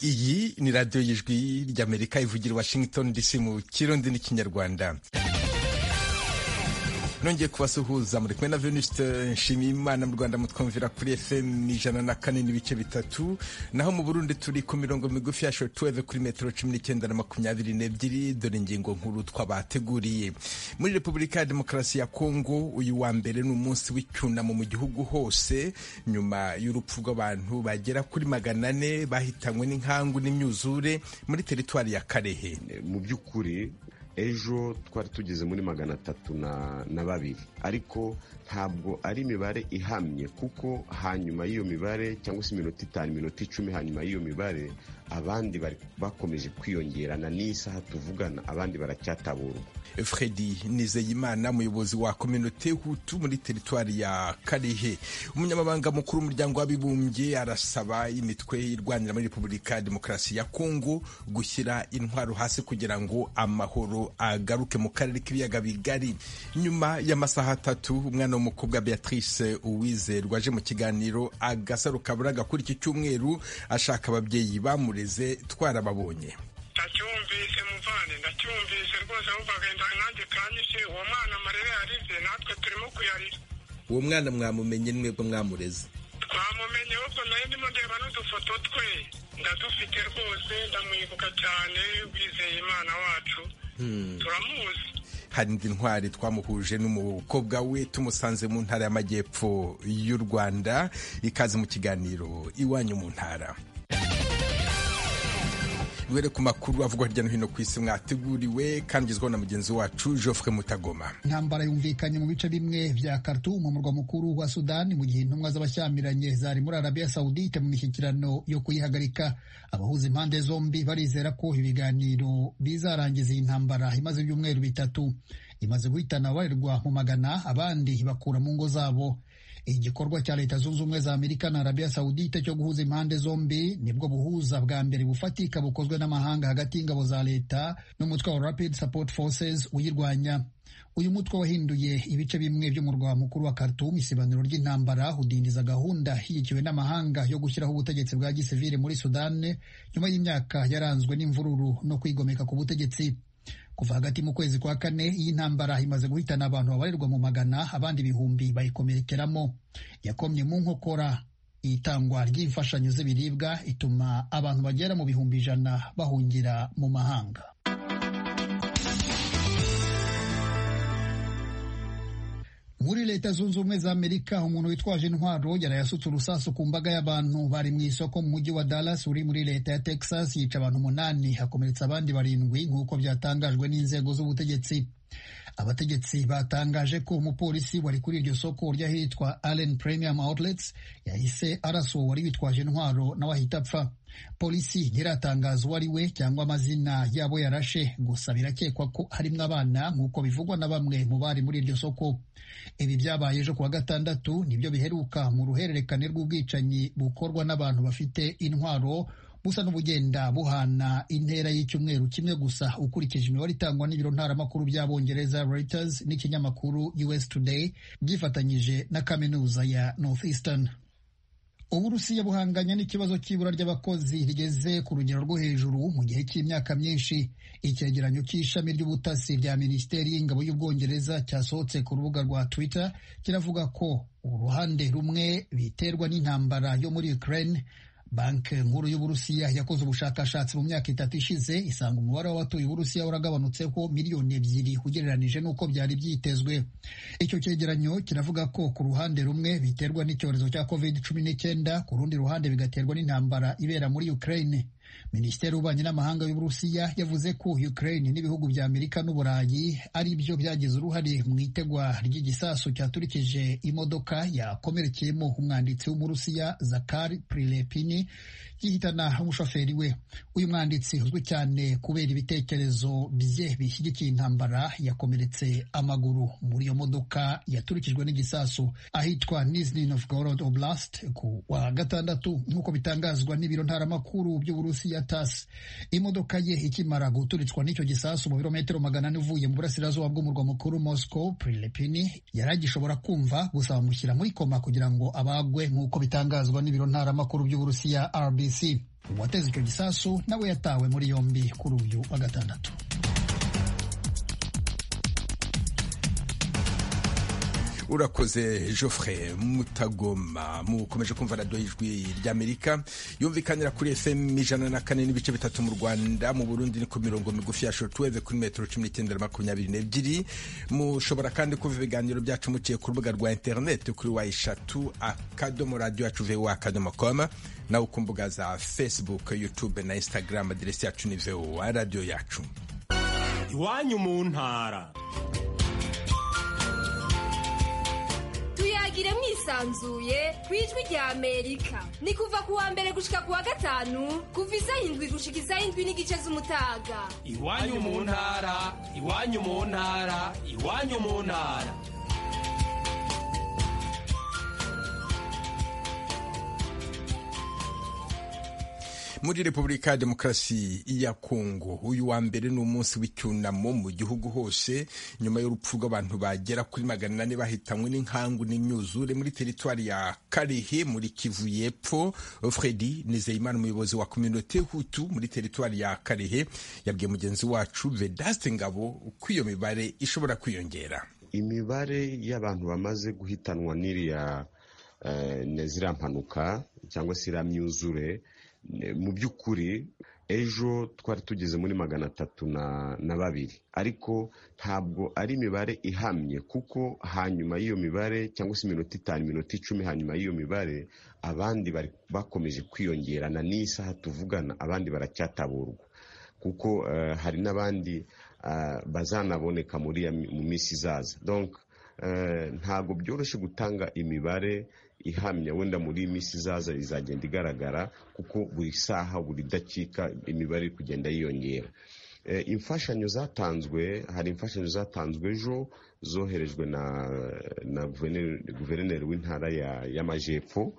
ni radiyo y'ijwi ry'amerika ivugira washington dc mu kirundi n'ikinyarwanda nongeye kubasuhuza muri kumwe na Venuste Nshimiyimana mu Rwanda mutwumvira kuri FM ijana na kane n'ibice bitatu naho mu Burundi turi ku mirongo migufi ya shortwave kuri metero cumi n'icyenda na makumyabiri n'ebyiri dore ingingo nkuru twabateguriye muri Repubulika ya Demokarasi ya Kongo uyu wa mbere ni umunsi w'icyunamo mu gihugu hose nyuma y'urupfu rw'abantu bagera kuri magana ane bahitanywe n'inkangu n'imyuzure muri teritwari ya Karehe mu by'ukuri ejo twari tugeze muri magana atatu na babiri ariko ntabwo ari imibare ihamye kuko hanyuma y'iyo mibare cyangwa se iminota itanu iminota icumi hanyuma y'iyo mibare abandi bakomeje kwiyongerana n'isaha tuvugana abandi baracyataburwa fredi nizeyimana umuyobozi wa kominote hutu muri teritwari ya karehe umunyamabanga mukuru w'umuryango w'abibumbye arasaba imitwe irwanira muri repubulika ya demokarasi ya kongo gushyira intwaro hasi kugira ngo amahoro agaruke mu karere k'ibiyaga bigari nyuma y'amasaha atatu umwana w'umukobwa beatrice uwizerwa aje mu kiganiro agasaro kabura gakuri iki cyumweru ashaka ababyeyi bamureze twarababonye ndacyumvise muvane ndacyumvise rwose ahubwo agenda nanjye kanyishe uwo mwana amarebe yarize natwe turimo kuyarira uwo mwana mwamumenye mwebwe mwamureze twamumenye ahubwo nayo ndimo ndeba n'udufoto twe ndadufite rwose ndamwibuka cyane wizeye imana wacu turamuzi hari indi ntwari twamuhuje n'umukobwa we tumusanze mu ntara y'amajyepfo y'u rwanda ikaze mu kiganiro iwanyu mu ntara duhere ku makuru avugwa hirya no hino ku isi mwateguriwe kandi ugezwaho na mugenzi wacu Geoffrey Mutagoma intambara yumvikanye mu bice bimwe bya Khartoum mu murwa mukuru wa Sudani mu gihe intumwa z'abashyamiranye zari muri Arabia Saudite mu mishyikirano yo kuyihagarika abahuza impande zombi barizera ko ibiganiro bizarangiza iyi ntambara imaze ibyumweru bitatu imaze guhitana abarirwa mu magana abandi bakura mu ngo zabo igikorwa cya leta zunze ubumwe za amerika na arabia saudite cyo guhuza impande zombi nibwo buhuza bwa mbere bufatika bukozwe n'amahanga hagati y'ingabo za leta n'umutwe wa rapid support forces uyirwanya uyu mutwe wahinduye ibice bimwe by'umurwa mukuru wa Khartoum isibaniro ry'intambara udindiza gahunda ishyigikiwe n'amahanga yo gushyiraho ubutegetsi bwa gisivile muri sudane nyuma y'imyaka yaranzwe n'imvururu no kwigomeka ku butegetsi kuva hagati mu kwezi kwa kane iyi ntambara imaze guhitana abantu babarirwa mu magana abandi ibihumbi bayikomerekeramo yakomye mu nkokora itangwa ry'imfashanyo z'ibiribwa ituma abantu bagera mu bihumbi ijana bahungira mu mahanga muri leta zunze ubumwe za amerika umuntu witwaje intwaro yari yasutse urusasu ku mbaga y'abantu bari mu isoko mu mujyi wa dallas uri muri leta ya texas yica abantu umunani hakomeretsa abandi barindwi nk'uko byatangajwe n'inzego z'ubutegetsi abategetsi batangaje ko umupolisi wari kuri iryo soko ry'ahitwa allen premium outlets yahise arasuwe wari witwaje intwaro nawe ahita apfa polisi ntiratangaza uwo ari we cyangwa amazina yabo yarashe gusa birakekwa ko harimo abana nk'uko bivugwa na bamwe mu bari muri iryo soko ibi byabaye ejo kuwa gatandatu nibyo biheruka mu ruhererekane rw'ubwicanyi bukorwa n'abantu bafite intwaro busa n'ubugenda buhana intera y'icyumweru kimwe gusa ukurikije imibare itangwa n'ibiro ntaramakuru by'abongereza Reuters n'ikinyamakuru US Today byifatanyije na kaminuza ya Northeastern uburusiya buhanganye n'ikibazo cy'ibura ry'abakozi rigeze ku rugero rwo hejuru mu gihe cy'imyaka myinshi icyegeranyo cy'ishami ry'ubutasi rya minisiteri y'ingabo y'ubwongereza cyasohotse ku rubuga rwa twitter kiravuga ko uruhande rumwe biterwa n'intambara yo muri ukraine banki nkuru y'uburusiya yakoze ubushakashatsi mu myaka itatu ishize isanga umubare w'abatuye uburusiya waragabanutseho miliyoni ebyiri ugereranije n'uko byari byitezwe icyo cyegeranyo kiravuga ko ku ruhande rumwe biterwa n'icyorezo cya covid cumi n'icyenda ku rundi ruhande bigaterwa n'intambara ibera muri ukraine minisiteri y'ububanyi n'amahanga y'uburusiya yavuze ko ukraine n'ibihugu bya amerika n'uburayi ari byo byagize uruhare mu itegwa ry'igisasu cyaturikije imodoka yakomerekeyemo umwanditsi w'umurusiya zakari prilepini gihitana umushoferi we uyu mwanditsi uzwi cyane kubera ibitekerezo bye bishyigikiye intambara yakomeretse amaguru muri iyo modoka yaturikijwe n'igisasu ahitwa nizhny novgorod oblast ku wa gatandatu nk'uko bitangazwa n'ibiro ntaramakuru by'uburusiya ya tasi imodoka ye ikimara guturitswa n'icyo gisasu mu birometero magana ane uvuye mu burasirazuba bw'umurwa mukuru moscow prilepini yari agishobora kumva gusa bamushyira muri koma kugira ngo abagwe nk'uko bitangazwa n'ibiro ntaramakuru by'uburusiya rbc uwateze icyo gisasu nawe yatawe muri yombi kuri uyu wa gatandatu urakoze Geoffrey mutagoma mukomeje kumva radiyo y'ijwi ry'amerika yumvikanira kuri fm ijana na kane n'ibice bitatu mu rwanda mu burundi ni ku mirongo migufi ya shotuweve kuri metero cumi n'icyenda na makumyabiri n'ebyiri mushobora kandi kumva ibiganiro byacu muciye ku rubuga rwa interineti kuri wa eshatu akadomo radiyo yacu vewa akadomo koma nawe ku mbuga za facebook youtube na instagram aderesi yacu ni vewa radiyo yacu iwanyu mu ntara tuyagire mwisanzuye ku ijwi rya amerika ni kuva ku wa mbere gushika ku wa gatanu kuva isa indwi gushika isa indwi n'igice z'umutaga iwanyu mu ntara iwanyu mu ntara iwanyu mu ntara muri repubulika ya demokarasi ya kongo uyu wa mbere ni umunsi w'icyunamo mu gihugu hose nyuma y'urupfu rw'abantu bagera kuri magana ane bahitanywe n'inkangu n'imyuzure muri teritwari ya karehe muri kivu y'epfo fredi nizeyimana umuyobozi wa kominote hutu muri teritwari ya karehe yabwiye mugenzi wacu vedaste ngabo ko iyo mibare ishobora kwiyongera imibare y'abantu bamaze guhitanwa n'iriya ziriya mpanuka cyangwa se iriya myuzure mu by'ukuri ejo twari tugeze muri magana atatu na babiri ariko ntabwo ari imibare ihamye kuko hanyuma y'iyo mibare cyangwa se iminota itanu iminota icumi hanyuma y'iyo mibare abandi bakomeje kwiyongerana n'isaha tuvugana abandi baracyataburwa kuko hari n'abandi bazanaboneka mu minsi izaza ntabwo byoroshye gutanga imibare ihamya wenda muri iyi minsi izaza izagenda igaragara kuko buri saha buri dakika imibare iri kugenda yiyongera imfashanyo zatanzwe hari imfashanyo zatanzwe ejo zoherejwe na guverineri w'intara y'amajyepfo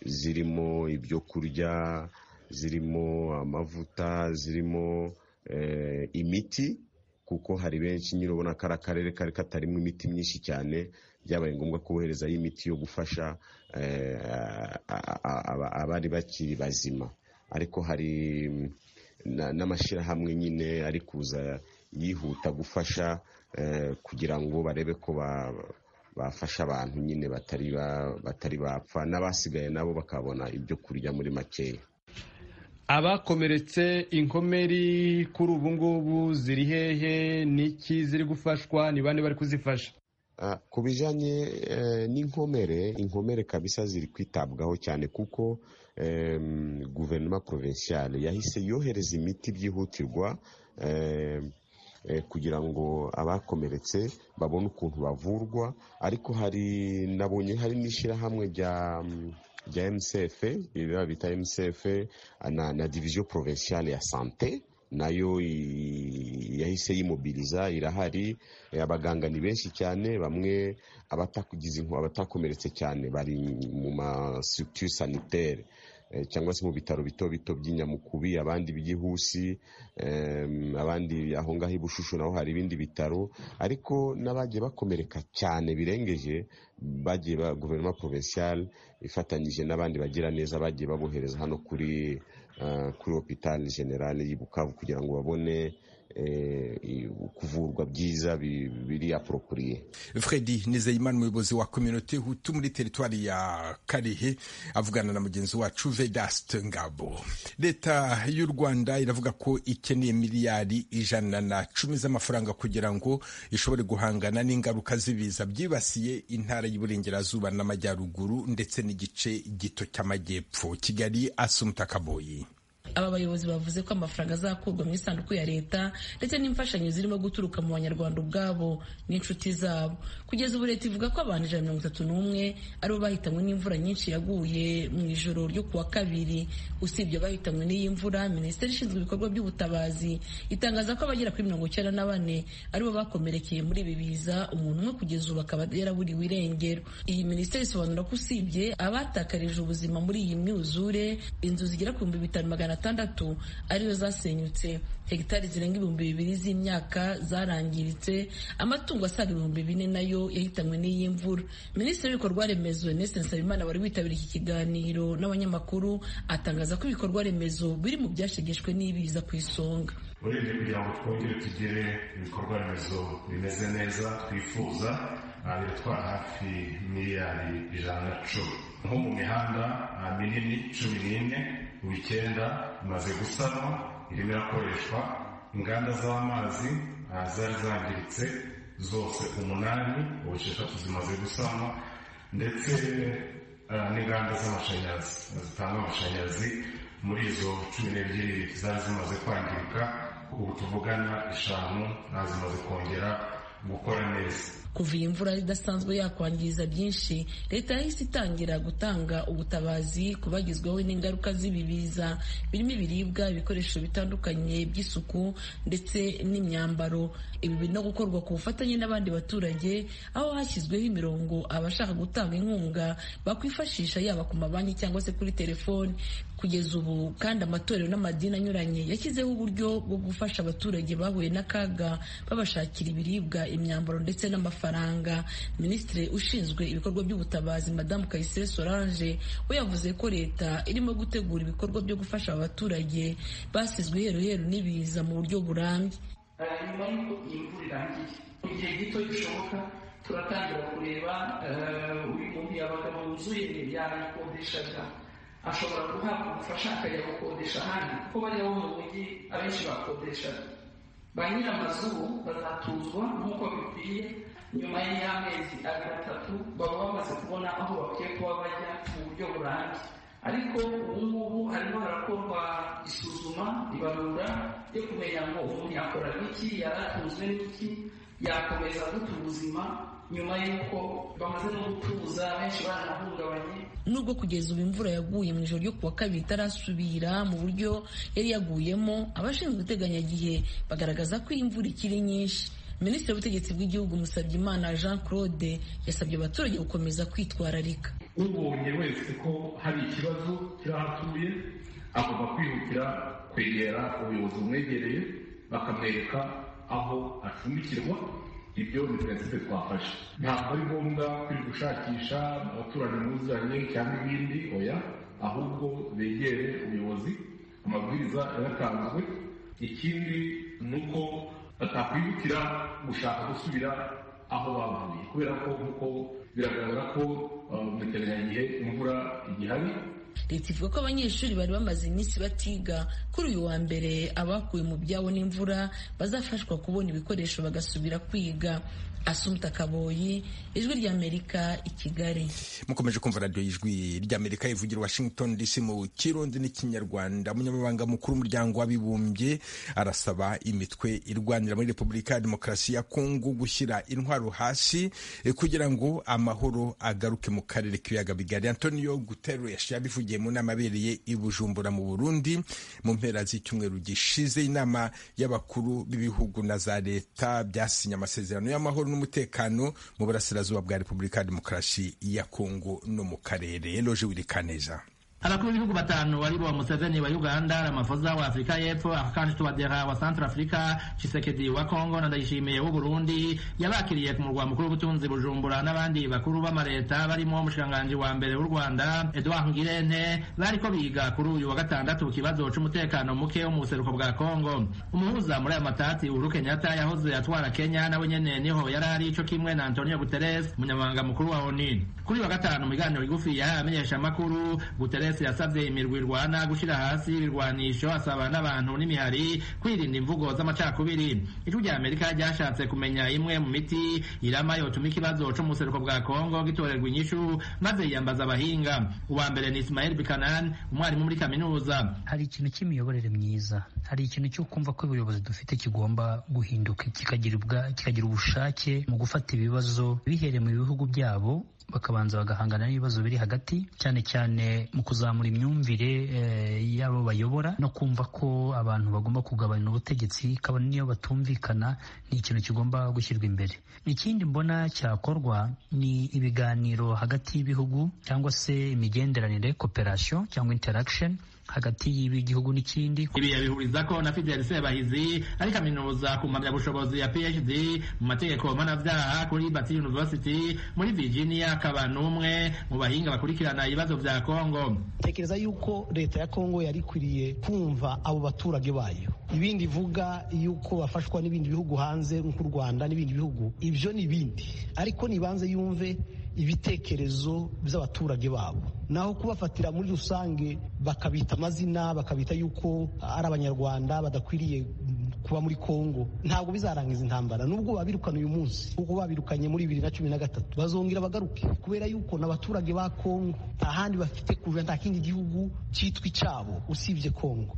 zirimo ibyo kurya zirimo amavuta zirimo imiti kuko hari benshi nyine ubona ko ari akarere kari katarimo imiti myinshi cyane byabaye ngombwa kuboherezayo imiti yo gufasha abari bakiri bazima ariko hari n'amashyirahamwe nyine ari kuza yihuta gufasha kugira ngo barebe ko bafasha abantu nyine batari bapfa n'abasigaye nabo bakabona ibyo kurya muri makeya abakomeretse inkomeri kuri ubu ngubu ziri hehe n'iki ziri gufashwa ni bande bari kuzifasha ku bijyanye n'inkomere inkomere kabisa ziri kwitabwaho cyane kuko guverinoma provinciale yahise yohereza imiti byihutirwa kugira ngo abakomeretse babone ukuntu bavurwa ariko hari nabonye hari n'ishyirahamwe rya rya mcf ririya bita mcf na, na diviziyo provinciale ya sante nayo yahise yimobiriza irahari abaganga ni benshi cyane bamwe abatakugize abatakomeretse cyane bari mu ma structure sanitaire cyangwa se mu bitaro bito bito by'inyamukubi abandi by'ihusi abandi aho ngaho i bushushu naho hari ibindi bitaro ariko n'abagiye bakomereka cyane birengeje bagiye ba guverinoma provinciale ifatanyije n'abandi bagira neza bagiye babohereza hano kuri kuri hopital generale y'Ibukavu kugira ngo babone kuvurwa byiza biri apropuriye fredi nizeyimana umuyobozi wa kominote hutu muri teritwari ya karehe avugana na mugenzi wacu vedast ngabo leta y'u rwanda iravuga ko ikeneye miliyari ijana na cumi z'amafaranga kugira ngo ishobore guhangana n'ingaruka z'ibiza byibasiye intara y'uburengerazuba n'amajyaruguru ndetse n'igice gito cy'amajyepfo kigali asumutakaboyi aba bayobozi bavuze ko amafaranga azakurwa mu isanduku ya leta ndetse n'imfashanyo zirimo guturuka mu banyarwanda ubwabo n'inshuti zabo kugeza ubu leta ivuga ko abantu ijana na mirongo itatu n'umwe aribo bahitanywe n'imvura nyinshi yaguye mu ijoro ryo ku wa kabiri usibye bahitanywe n'iyi mvura minisiteri ishinzwe ibikorwa by'ubutabazi itangaza ko abagera kuri mirongo icyenda na bane aribo bakomerekeye muri ibi biza umuntu umwe kugeza ubu akaba yaraburiwe irengero iyi minisiteri isobanura ko usibye abatakarije ubuzima muri iyi myuzure inzu zigera ku bihumbi bitanu magana atandatu ariyo zasenyutse hegitari zirenga ibihumbi bibiri z'imyaka zarangiritse amatungo asaga ibihumbi bine nayo yahitanywe n'iyi mvura minisitiri w'ibikorwa remezo Ernest Nsabimana wari witabiriye iki kiganiro n'abanyamakuru atangaza ko ibikorwa remezo biri mu byashegeshwe n'ibiza ku isonga urebye kugira ngo twongere tugire ibikorwa remezo bimeze neza twifuza biratwara hafi miliyari ijana na cumi nko mu mihanda minini cumi n'ine mu icyenda imaze gusanwa irimo irakoreshwa inganda z'amazi zari zangiritse zose umunani ubu esheshatu zimaze gusanwa ndetse n'inganda z'amashanyarazi zitanga amashanyarazi muri izo cumi n'ebyiri zari zimaze kwangirika ubu tuvugana eshanu zimaze kongera gukora neza kuva iyi mvura idasanzwe yakwangiza byinshi leta yahise itangira gutanga ubutabazi ku bagizweho n'ingaruka z'ibibiza birimo ibiribwa ibikoresho bitandukanye by'isuku ndetse n'imyambaro ibi biri no gukorwa ku bufatanye n'abandi baturage aho hashyizweho imirongo abashaka gutanga inkunga bakwifashisha yaba ku mabanki cyangwa se kuri telefoni kugeza ubu kandi amatorero n'amadini anyuranye yashyizeho uburyo bwo gufasha abaturage bahuye n'akaga babashakira ibiribwa imyambaro ndetse n'amafaranga faranga minisitiri ushinzwe ibikorwa by'ubutabazi madamu kayisire solange we yavuze ko leta irimo gutegura ibikorwa byo gufasha abaturage basizwe iheruheru n'ibiza mu buryo burambye nyuma y'uko iyi mvura irangiye mu gihe gito gishoboka turatangira kureba uyu muntu yabaga wuzuye yayikodeshaga ashobora guhabwa ubufasha akajya gukodesha ahandi kuko bariya bo mu mujyi abenshi bakodeshaga ba nyiramazu bazatuzwa nk'uko bikwiye nyuma y'amezi abiri atatu baba bamaze kubona aho bakwiye kuba bajya mu buryo burambye ariko ubu ngubu harimo harakorwa isuzuma ibarura ryo kumenya ngo umuntu yakora iki yaratunzwe n'iki yakomeza gute ubuzima nyuma y'uko bamaze no gutuza benshi baranahungabanye nubwo kugeza ubu imvura yaguye mu ijoro ryo kuwa kabiri itarasubira mu buryo yari yaguyemo abashinzwe iteganyagihe bagaragaza ko imvura ikiri nyinshi minisitiri w'ubutegetsi bw'igihugu Musabyimana jean claude yasabye abaturage gukomeza kwitwararika ubonye wese ko hari ikibazo kirahatuye agomba kwihutira kwegera ubuyobozi bumwegereye bakamwereka aho acumbikirwa ibyo ni prinsipe twafashe ntabwo ari ngombwa kuri gushakisha abaturanyi muzanye cyangwa ibindi oya ahubwo begere ubuyobozi amabwiriza yaratanzwe ikindi ni uko batakwihutira gushaka gusubira aho bavuye kubera ko nk'uko biragaragara ko mu iteganyagihe imvura igihari leta ivuga ko abanyeshuri bari bamaze iminsi batiga kuri uyu wa mbere abakuwe mu byabo n'imvura bazafashwa kubona ibikoresho bagasubira kwiga asumta kaboyi ijwi ry'amerika i kigali mukomeje kumva radiyo y'ijwi ry'amerika ivugira washington dc mu kirundi n'ikinyarwanda umunyamabanga mukuru w'umuryango w'abibumbye arasaba imitwe irwanira muri repubulika ya demokarasi ya kongo gushyira intwaro hasi kugira ngo amahoro agaruke mu karere k'ibiyaga bigari antonio guterres yabivugiye mu nama abereye i bujumbura mu burundi mu mpera z'icyumweru gishize inama y'abakuru b'ibihugu na za leta byasinye amasezerano y'amahoro n'umutekano mu burasirazuba bwa repubulika ya demokarasi ya kongo no mu karere eloje wirikaneza abakuru b'ibihugu batanu waribo museveni wa uganda ramafoza wa afurika y'epfo akanji tuwadera wa centre africa chisekedi wa congo na ndayishimiye w'uburundi yabakiriye ku murwa mukuru w'ubutunzi bujumbura n'abandi bakuru b'amaleta barimo umushikiranganji wa mbere w'u rwanda edouard ngirente bariko biga kuri uyu wa gatandatu ku kibazo c'umutekano muke wo mu buseruko bwa congo umuhuza muri aya matati uhuru kenyatta yahoze atwara kenya nawe nyene niho yari ari co kimwe na antonio guterres umunyamabanga mukuru wa oni kuri uyu wa gatanu mu biganiro bigufi yahaye abamenyeshamakuru guterres yasabye imirwi irwana gushyira hasi ibirwanisho asaba n'abantu n'imihari kwirinda imvugo z'amacakubiri ijwi rya amerika ryashatse kumenya imwe mu miti irama yotuma ikibazo cy'umuseruko bwa kongo gitorerwa inyishu maze yiyambaza abahinga uwa mbere ni ismael bikanani umwarimu muri kaminuza hari ikintu cy'imiyoborere myiza hari ikintu cyo kumva ko ubuyobozi dufite kigomba guhinduka kikagira ubushake mu gufata ibibazo bihereye mu bihugu byabo bakabanza bagahangana n'ibibazo biri hagati cyane cyane mu kuzamura imyumvire y'abo bayobora no kumva ko abantu bagomba kugabana ubutegetsi kabone n'iyo batumvikana ni ikintu kigomba gushyirwa imbere ikindi mbona cyakorwa ni ibiganiro hagati y'ibihugu cyangwa se imigenderanire cooperation cyangwa interaction hagati y'igihugu n'ikindi ibi yabihuriza ko na Fidel Sebahizi ari kaminuza ku mpamyabushobozi ya PhD mu mategeko mpanabyaha kuri Batsiri University muri Virginia akaba n'umwe mu bahinga bakurikirana ibibazo bya Kongo tekereza yuko leta ya Kongo yari ikwiriye kumva abo baturage bayo ibindi ivuga yuko bafashwa n'ibindi bihugu hanze nk'u Rwanda n'ibindi bihugu ibyo ni ibindi ariko nibanze yumve ibitekerezo by'abaturage babo naho kubafatira muri rusange bakabita amazina bakabita yuko ari abanyarwanda badakwiriye kuba muri kongo ntabwo bizarangiza intambara nubwo babirukana uyu munsi kuko babirukanye muri bibiri na cumi na gatatu bazongera bagaruke kubera yuko n'abaturage ba kongo nta handi bafite kuja nta kindi gihugu cyitwa icyabo usibye kongo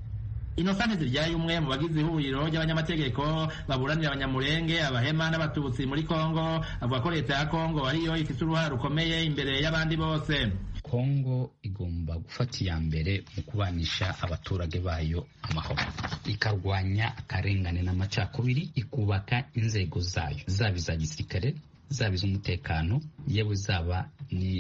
Innocent Ziryaye umwe mu bagize ihuriro ry'abanyamategeko baburanira abanyamurenge abahema n'abatutsi muri Kongo avuga ko leta ya Kongo ariyo ifite uruhare rukomeye imbere y'abandi bose kongo igomba gufata iya mbere mu kubanisha abaturage bayo amahoro ikarwanya akarengane n'amacakubiri ikubaka inzego zayo zaba iza gisirikare zaba iz'umutekano yewe zaba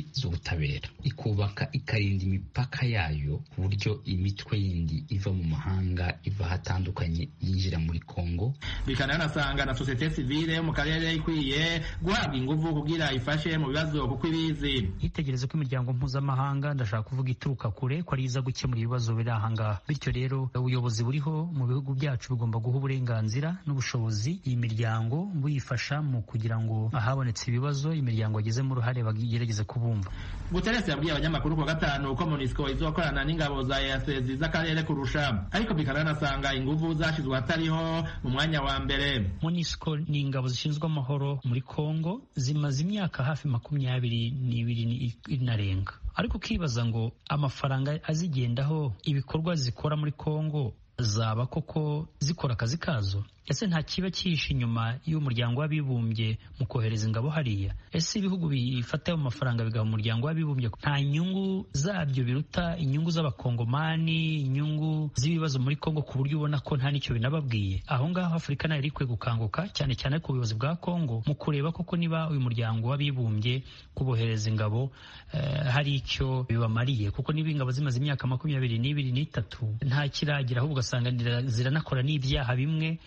n'iz'ubutabera ikubaka ikarinda imipaka yayo ku buryo imitwe yindi iva mu mahanga iva ahatandukanye yinjira muri kongo bikananasanga na sosiyete sivile yo mu karere ikwiye guhabwa ingufu kugira ifashe mu bibazo kuko ibizi yitegereze ko imiryango mpuzamahanga ndashaka kuvuga ituruka kure ko ari iza gukemura ibibazo biri aha ngaha bityo rero ubuyobozi buriho mu bihugu byacu bugomba guha uburenganzira n'ubushobozi iyi miryango buyifasha mu kugira ngo ahabonetse ibibazo imiryango yagizemo uruhare bagerageze kubumva Guterres yabwiye abanyamakuru kuwa gatanu ko MONUSCO izokorana n'ingabo za EAC z'akarere kurusha ariko bikananasanga ingufu zashyizwe hatariho mu mwanya wa mbere MONUSCO ni ingabo zishinzwe amahoro muri Kongo zimaze imyaka hafi makumyabiri n'ibiri inarenga ariko ukibaza ngo amafaranga azigendaho ibikorwa zikora muri Kongo zaba koko zikora akazi kazo ese nta kiba cyihishe inyuma y'umuryango w'abibumbye mu kohereza ingabo hariya ese ibihugu bifata ayo mafaranga bigaha umuryango w'abibumbye nta nyungu zabyo biruta inyungu z'abakongomani inyungu z'ibibazo muri kongo ku buryo ubona ko nta n'icyo binababwiye aho ngaho afurika nayo iri ikwiye gukanguka cyane cyane ku buyobozi bwa kongo mu kureba koko niba uyu muryango w'abibumbye kubohereza ingabo eh, hari icyo bibamariye kuko niba ingabo zimaze imyaka makumyabiri n'ibiri n'itatu nta kiragira ahubwo ugasanga ziranakora n'ibyaha bimwe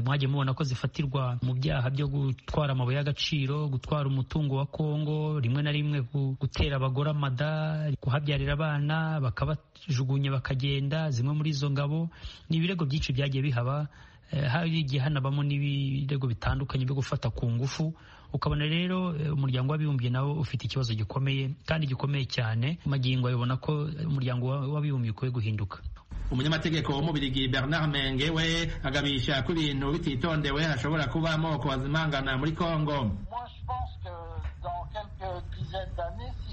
mwagiye mubona ko zifatirwa mu byaha byo gutwara amabuye y'agaciro gutwara umutungo wa kongo rimwe na rimwe gutera abagore amada kuhabyarira abana bakabajugunya bakagenda zimwe muri izo ngabo ni ibirego byinshi byagiye bihaba hari igihe hanabamo n'ibirego bitandukanye byo gufata ku ngufu ukabona rero umuryango w'abibumbye nawo ufite ikibazo gikomeye kandi gikomeye cyane magingo ayobona ko umuryango w'abibumbye ukwiye guhinduka umunyamategeko w'umubirigi bernard menge we agabisha ko ibintu bititondewe hashobora kuba amoko azimangana muri kongo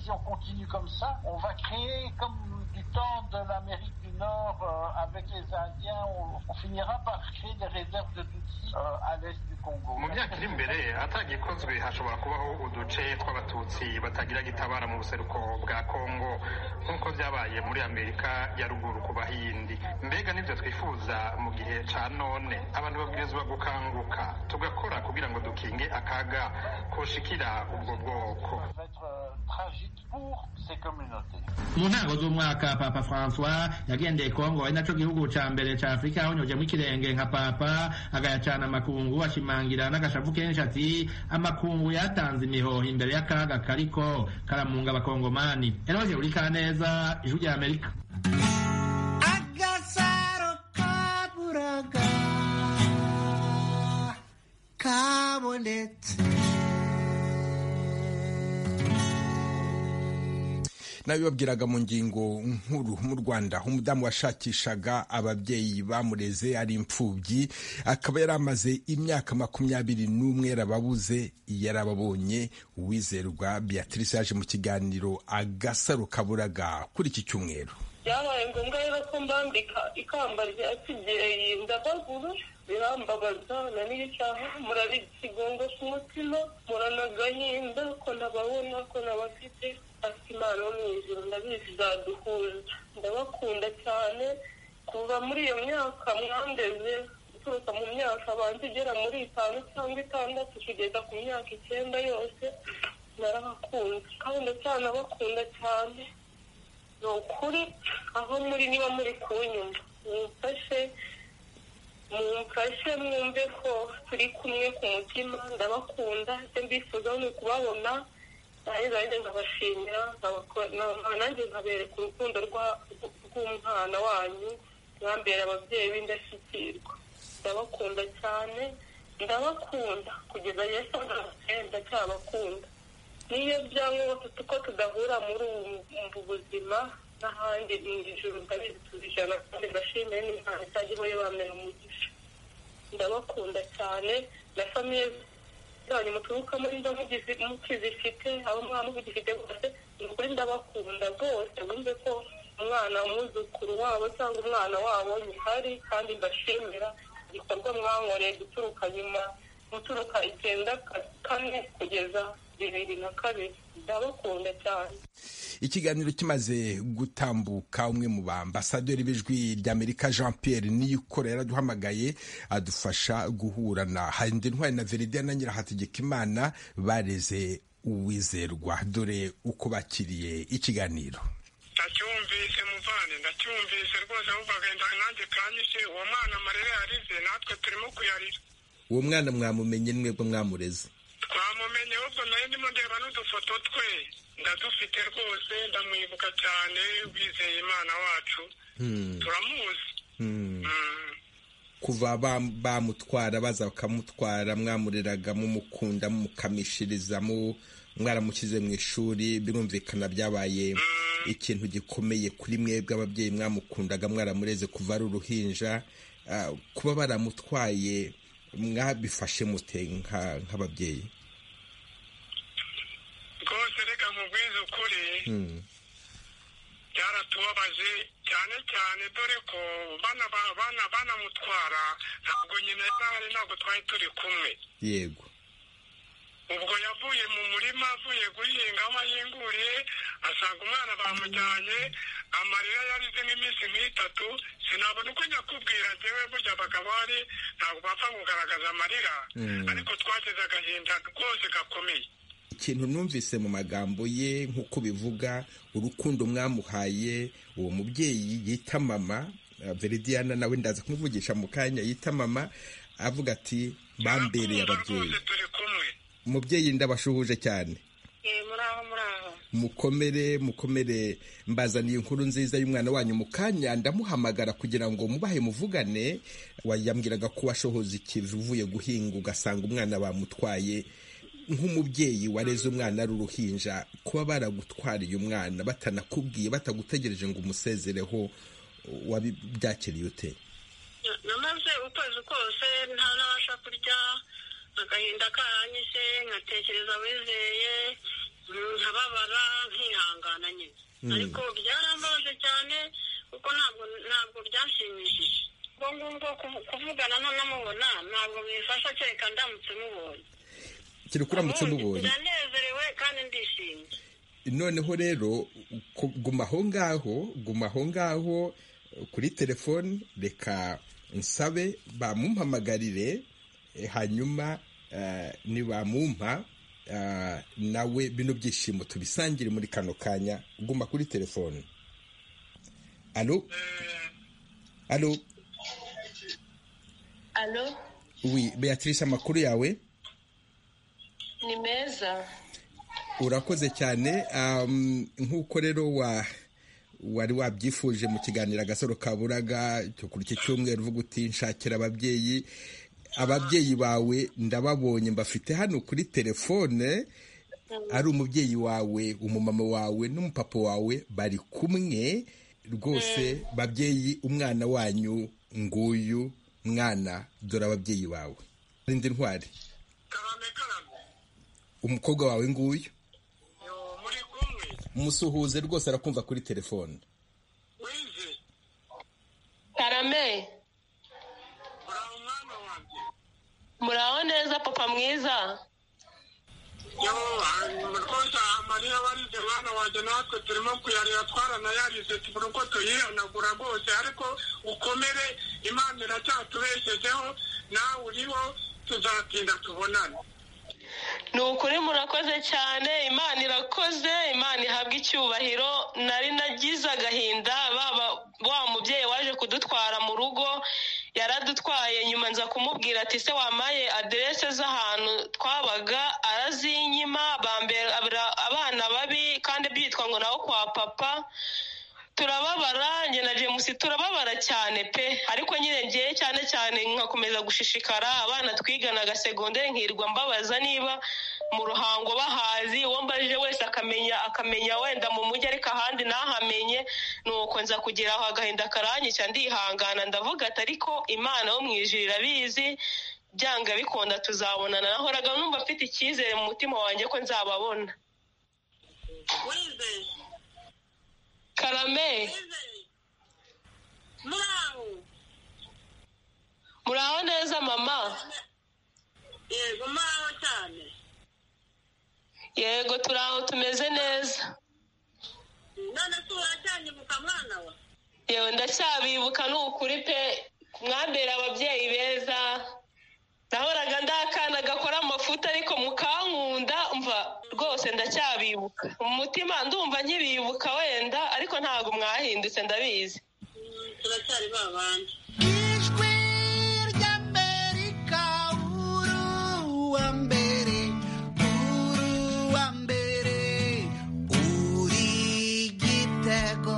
si on continue comme ça, on va créer comme du temps de l'Amérique du Nord euh, avec les Indiens, on, on, finira par créer des réserves de Tutsis euh, à l'est du Congo. mu myaka iri imbere atagikozwe hashobora kubaho uduce tw'abatutsi batagira gitabara mu buseruko bwa kongo nk'uko byabaye muri amerika ya ruguru ku bahindi mbega nibyo twifuza mu gihe ca none abantu babwirizwa gukanguka tugakora kugira ngo dukinge akaga koshikira ubwo bwoko mu ntango z'umwaka papa francois yagendeye kongo ari naco gihugu ca mbere ca afurika yahonyojemo ikirenge nka papa agayacana amakungu ashimangira n'agashavu kenshi ati amakungu yatanze imihoho imbere y'akaga kariko karamunga abakongomani eroge urika neza ijwi rya amerika agasaro kaburaga kabonetse nabibabwiraga mu ngingo nkuru mu Rwanda umudamu washakishaga ababyeyi bamureze ari imfubyi akaba yari amaze imyaka makumyabiri n'umwe yarababuze yarababonye uwizerwa Beatrice yaje mu kiganiro agasaro kaburaga kuri iki cyumweru byabaye ngombwa rero ko mbambika ikamba rya kibyeyi ndabaguru birambabaza na n'icyaha murari ikigongo ku mutima muranagahinda ko nababona ko nabafite ati imana wo mu ijoro ndabizi zaduhuza ndabakunda cyane kuva muri iyo myaka mwandeze guturuka mu myaka abanza igera muri itanu cyangwa itandatu kugeza ku myaka icyenda yose narabakunze kandi ndacyanabakunda cyane ni ukuri aho muri niba muri kunyumva mumfashe mumfashe mwumve ko turi kumwe ku mutima ndabakunda icyo mbifuza ni ukubabona nanjye nanjye nkabashimira nkabako- na- nanjye nkabereka urukundo rwa- rw'umwana wanyu mwambera ababyeyi b'indashyikirwa ndabakunda cyane ndabakunda kugeza yesu agarutse ndacyabakunda niyo byangombwa tuko tudahura muri ubu mu buzima n'ahandi mu ijuru ndabizi tubijana kandi ndashimire n'imana itajya ibaye bamera umugisha ndabakunda cyane na famiye zanyu muturukamo niba mugizi- mukizifite abo mwana mugifite bose ni ukuri ndabakunda rwose wumve ko umwana umwuzukuru wabo cyangwa umwana wabo nyihari kandi mbashimira igikorwa mwankoreye guturuka nyuma guturuka icyenda ka- kane kugeza bibiri na kabiri ndabakunda cyane ikiganiro kimaze gutambuka umwe mu baambasaderi b'ijwi ry'amerika jean pierre niyikora yaraduhamagaye adufasha guhura na ntwari na veridiya na nyirahategekimana bareze uwizerwa dore uko bakiriye ikiganiro ndacyumvise muvane ndacyumvise rwose ahubwo agenda nanjye kanyishe uwo mwana amarira yarize natwe turimo kuyarira uwo mwana mwamumenye mwebwe mwamureze twamumenye ahubwo nayo ndimo ndeba n'udufoto twe ndadufite rwose ndamwibuka cyane wizeye imana wacu Hmm. turamuzi Hmm. kuva bam- bamutwara baza bakamutwara mwamureraga mumukunda mumukamishiriza mu- mwaramushyize mu ishuri birumvikana byabaye ikintu gikomeye kuri mwebwe ababyeyi mwamukundaga mwaramureze kuva ari uruhinja Ah, kuba baramutwaye mwabifashe mute nka- nk'ababyeyi rwose reka nkubwize ukuri Hmm. byaratubabaje cyane cyane dore ko bana ba- bana banamutwara ntabwo nyina yarahari ntabwo twari turi kumwe yego ubwo yavuye mu murima avuye guhinga aho ahinguriye asanga umwana bamujyanye amarira yarize nk'iminsi nk'itatu sinabona uko nyakubwira njyewe burya abagabo hari ntabwo bapfa kugaragaza amarira Hmm. ariko twagize agahinda rwose gakomeye ikintu numvise mu magambo ye nk'uko bivuga urukundo mwamuhaye uwo mubyeyi yita mama eh, veridiana nawe ndaza kumuvugisha mu kanya yita mama avuga ati bambereye ababyeyi umubyeyi ndabashuhuje cyane mukomere mukomere mbazaniye inkuru nziza y'umwana wanyu mu kanya ndamuhamagara kugira ngo mubahe muvugane wayambwiraga ko washohoza ikivi uvuye guhinga ugasanga umwana bamutwaye nk'umubyeyi wareze umwana ari uruhinja kuba baragutwariye umwana batanakubwiye batagutegereje ngo umusezereho wabibyakiriye ute namaze ukwezi kose nta nabasha kurya agahinda karanyise nkatekereza wizeye nkababara nkihangana nyine Mm. ariko byarambabaje cyane kuko ntabwo ntabwo byanshimishije ubwo ngubwo kuvu- kuvugana n'unamubona ntabwo bifasha kereka ndamutse mubonye kiri kuramutse mubonye ndanezerewe kandi ndishimye noneho rero ku- guma aho ngaho guma aho ngaho kuri telefoni reka nsabe bamumpamagarire eh, hanyuma eh, nibamumpa eh, nawe bino byishimo tubisangire muri kano kanya guma kuri telefoni alo alo alo wi beatrice amakuru yawe ni meza urakoze cyane um, nk'uko rero wa wari wabyifuje mu kiganiro agasaro kaburaga cyo kuri iki cyumweru uvuga uti nshakira ababyeyi ababyeyi bawe ndababonye mbafite hano kuri telefone ari umubyeyi wawe umumama wawe n'umupapa wawe bari kumwe rwose babyeyi umwana wanyu nguyu mwana dore ababyeyi bawe rindi ntwari umukobwa wawe nguyu musuhuze rwose arakumva kuri telefone karame muraho neza papa mwiza rwose amarira barize mwana wanjye natwe turimo kuyarira twaranayarize tubura uko tuyihanagura rwose ariko ukomere imana iracyatubeshejeho nawe uriho tuzatinda tubonane ni ukuri murakoze cyane imana irakoze imana ihabwa icyubahiro nari nagize yampaye nyuma nza kumubwira ati se wampaye aderese z'ahantu twabaga arazinyima bambera abana babi kandi byitwa ngo nawo kwa papa turababara njye na james turababara cyane pe ariko nyine ngewe cyane cyane nkakomeza gushishikara abana twiganaga segonderi nkirwa mbabaza niba mu ruhango bahazi uwo mbaje wese akamenya akamenya wenda mu mujyi ariko ahandi ntahamenye nuko nza kugira aho agahinda karanyica ndihangana ndavuga ati ariko imana yo mu ijuru irabizi byanga bikunda tuzabonana nahoraga numva mfite icyizere mu mutima wanjye ko nzababona karame muraho neza mama yego muraho cyane yego turi aho tumeze neza none se uracyanyibuka mwana we yewe ndacyabibuka ni ukuri pe mwambera ababyeyi beza nahoraga ndi akana gakora amafuta ariko mukankunda mva rwose ndacyabibuka mu mutima ndumva nkibibuka wenda ariko ntabwo mwahindutse ndabizi turacyari ba bandi ijwi ry'amerika uru wa mbere uru wa mbere uri igitego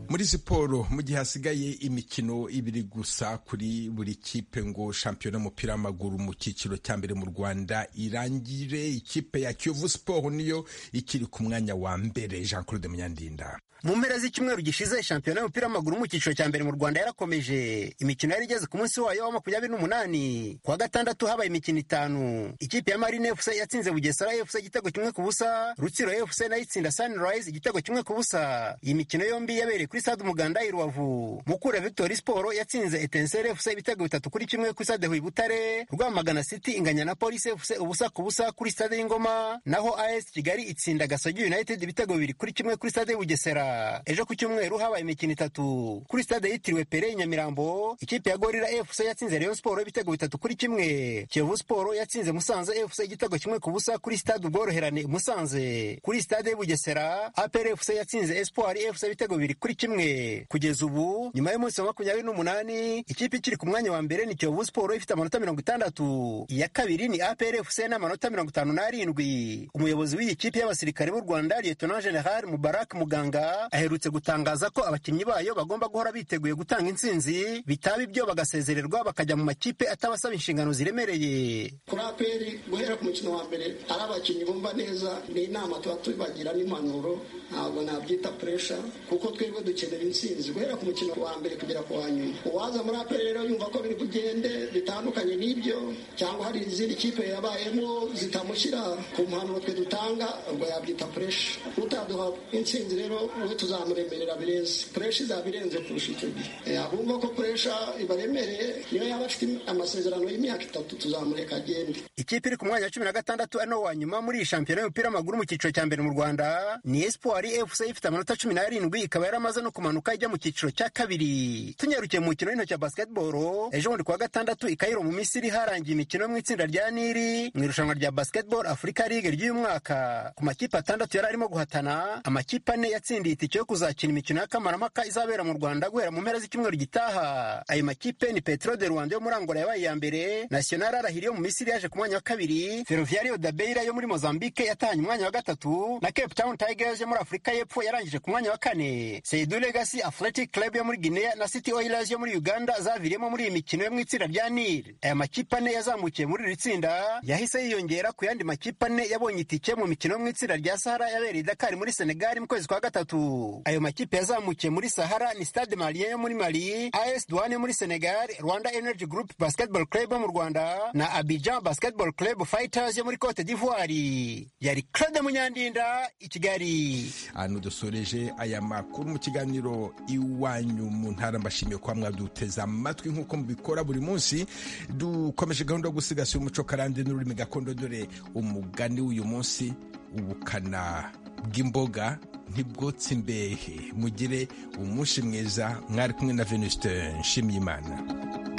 muri siporo mu gihe hasigaye imikino ibiri gusa kuri buri kipe ngo shampiyona y'umupira w'amaguru mu cyiciro cya mbere mu rwanda irangire ikipe ya kiyovu siporo niyo ikiri ku mwanya wa mbere jean claude munyandinda mu mpera z'icyumweru gishize shampiyona y'umupira w'amaguru mu cyiciro cya mbere mu rwanda yarakomeje imikino yari igeze ku munsi wayo wa makumyabiri n'umunani kuwa gatandatu habaye imikino itanu ikipe ya marine efuse yatsinze bugesera efuse igitego kimwe ku busa rutsiro efuse nayo itsinda sunrise igitego kimwe ku busa iyi mikino yombi yabereye kuri stade umuganda i rubavu mukura victory sport yatsinze etenseri efuse ibitego bitatu kuri kimwe kuri stade huye butare rwamagana city inganya na polisi efuse ubusa ku busa kuri stade y'ingoma naho as kigali itsinda gasogi united ibitego bibiri kuri kimwe kuri stade bugesera ejo ku cyumweru habaye imikino itatu kuri stade yitiriwe pere nyamirambo ikipe ya gorira fc yatsinze rayon sport ibitego bitatu kuri kimwe kiyovu sport yatsinze musanze fc igitego kimwe ku busa kuri stade ubworoherane musanze kuri stade bugesera apr fc yatsinze espoir fc ibitego bibiri kuri kimwe kugeza ubu nyuma y'umunsi wa makumyabiri n'umunani ikipe ikiri ku mwanya wa mbere ni kiyovu sport ifite amanota mirongo itandatu iya kabiri ni apr fc n'amanota mirongo itanu n'arindwi umuyobozi w'iyi kipe y'abasirikare b'u rwanda lieutenant general mubarak muganga aherutse gutangaza ko abakinnyi bayo bagomba guhora biteguye gutanga intsinzi bitaba ibyo bagasezererwa bakajya mu makipe atabasaba inshingano ziremereye kuri aperi guhera ku mukino wa mbere ari abakinnyi bumva neza ni inama tuba tubagira n'impanuro ntabwo nabyita puresha kuko twebwe dukenera intsinzi guhera ku mukino wa mbere kugera ku wa nyuma uwaza muri aperi rero yumva ko biri bugende bitandukanye n'ibyo cyangwa hari izindi kipe yabayemo zitamushyira ku mpanuro twe dutanga ubwo yabyita puresha utaduha intsinzi rero we tuzamuremerera bireze puresha izabirenze kurusha icyo gihe abumva ko puresha ibaremereye niyo yaba afite amasezerano y'imyaka itatu tuzamureka agende ikipe iri ku mwanya wa cumi na gatandatu ano wa nyuma muri iyi shampiyona y'umupira w'amaguru mu cyiciro cya mbere mu rwanda ni espoir fc ifite amanota cumi n'arindwi ikaba yaramaze no kumanuka ijya mu cyiciro cya kabiri tunyarukiye mu mukino w'intoki wa basketball ejo bundi ku wa gatandatu ikayiro mu misiri harangiye imikino mu itsinda rya nili mu irushanwa rya basketball afurika ligue ry'uyu mwaka ku makipe atandatu yari arimo guhatana amakipe ane yatsindiye itike yo kuzakina imikino y'akamaramaka izabera mu rwanda guhera mu mpera z'icyumweru gitaha ayo makipe ni petro de rwanda yo muri angola yabaye iya mbere national arahiri yo mu misiri yaje ku mwanya wa kabiri ferroviario da beira yo muri mozambique yatahanye umwanya wa gatatu na cape town tigers yo muri afurika y'epfo yarangije ku mwanya wa kane seidu legacy athletic club yo muri guinea na city oilers yo muri uganda zaviriyemo muri iyi mikino yo mu itsinda rya nil aya makipe ane yazamukiye muri iri tsinda yahise yiyongera ku yandi makipe ane yabonye itike mu mikino yo mu itsinda rya sahara yabereye dakar muri senegal mu kwezi kwa gatatu ayo makipe yazamukiye muri sahara ni stade malien yo muri mali as douane yo muri senegal rwanda energy group basketball club yo mu rwanda na abidjan basketball club fighters yo muri cote d'ivoire yari claude munyandinda i kigali ahantu dusoreje aya makuru mu kiganiro iwanyu mu ntara mbashimiye kuba mwaduteze amatwi nk'uko mubikora buri munsi dukomeje gahunda yo gusigasira umuco karande n'ururimi gakondo dore umugani w'uyu munsi ubukana bw'imboga ntibwotse imbehe mugire umunsi mwiza mwari kumwe na venuste nshimiyimana